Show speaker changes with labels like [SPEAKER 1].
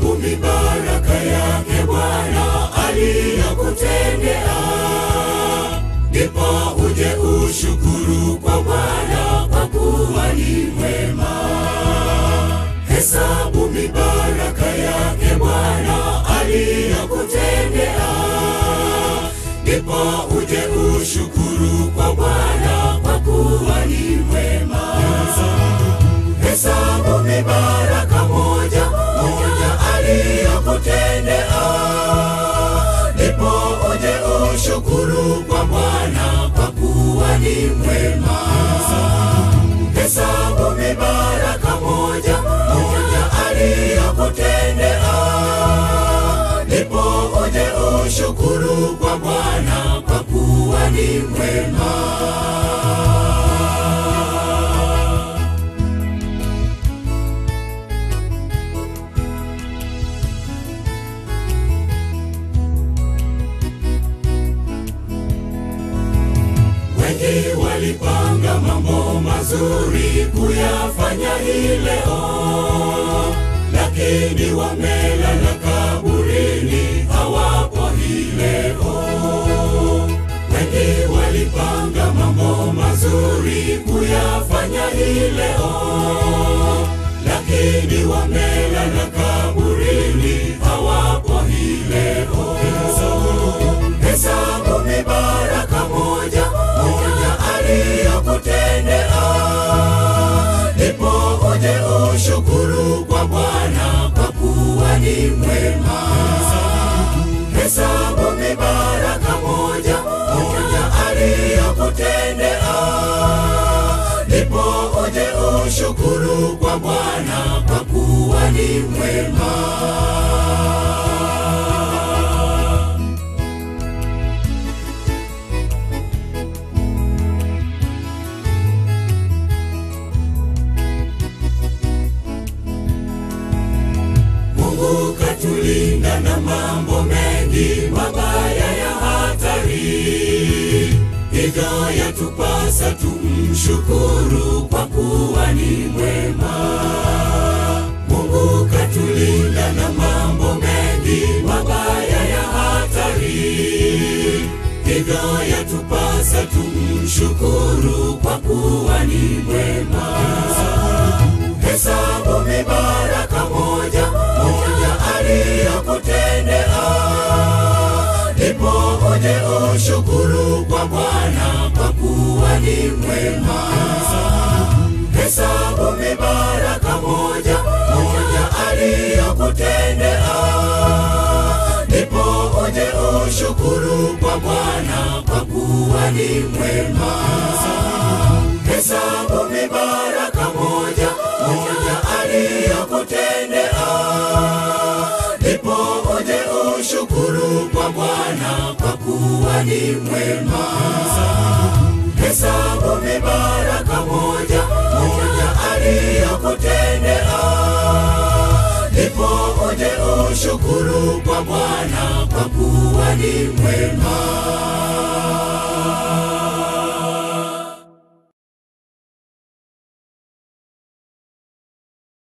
[SPEAKER 1] Hesabu mibaraka yake Bwana aliyokutendea, ndipo uje ushukuru kwa Bwana kwa kuwa ni mwema. Hesabu mibaraka yake Bwana aliyokutendea, ndipo uje ushukuru kwa Bwana kwa kuwa ni mwema. Hesabu mibaraka moja moja aliyokutendea, ndipo uje ushukuru kwa Bwana kwa kuwa ni mwema. Hesabu mibaraka moja moja aliyokutendea, ndipo uje ushukuru kwa Bwana kwa kuwa ni mwema. Wengi walipanga mambo mazuri kuyafanya hii leo, lakini wamelala kaburini, hawapo hii leo. Wengi walipanga mambo mazuri kuyafanya hii leo, lakini wamelala kaburini, hawapo hii leo. Hesabu mibaraka moja moja aliyokutendea, ndipo uje ushukuru kwa Bwana kwa kuwa ni mwema. Hesabu mibaraka moja moja aliyokutendea, ndipo uje ushukuru kwa Bwana kwa kuwa ni mwema. Mungu katulinda na mambo mengi mabaya ya hatari, hivyo yatupasa tumshukuru kwa kuwa ni mwema. Mungu katulinda na mambo mengi mabaya ya hatari, hivyo yatupasa tumshukuru kwa kuwa ni mwema. Hesabu mibaraka moja moja aliyokutendea, ndipo uje ushukuru kwa Bwana kwa kuwa ni mwema. Hesabu mibaraka moja moja aliyokutendea, ndipo uje ushukuru kwa Bwana kwa kuwa ni mwema. Hesabu mibaraka moja moja aliyokutendea, ndipo uje ushukuru kwa Bwana kwa kuwa ni mwema. Hesabu mibaraka moja moja aliyokutendea, ndipo uje ushukuru kwa Bwana kwa kuwa ni mwema.